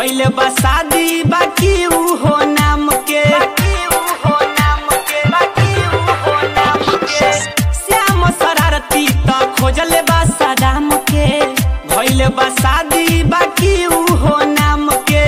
भइल बा शादी बाकी ऊ हो नाम के श्याम शरारती त खोजल बा सदाम के भइल बा शादी बाकी ऊ हो नाम के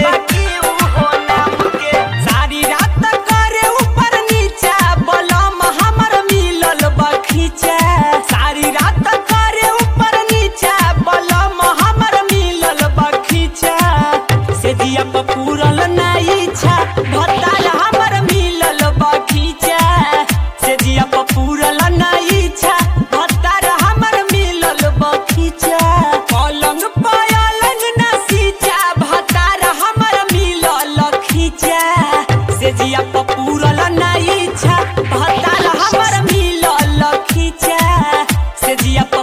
सारी रात करे ऊपर नीचा बलम हमर मिलल बखीचा सारी रात करे ऊपर नीचा बलम हमर मिलल बखीचा से जिया प पूरल ना इच्छा भतार हमर मिलल बखीचा से जिया प पूरल ना इच्छा भतार हमर मिलल बखीचा पलंग पलंग ना सीचा भतार हमर मिलल खींचा से जिया प पूरल ना इच्छा भतार हमर मिलल खींचा से जिया प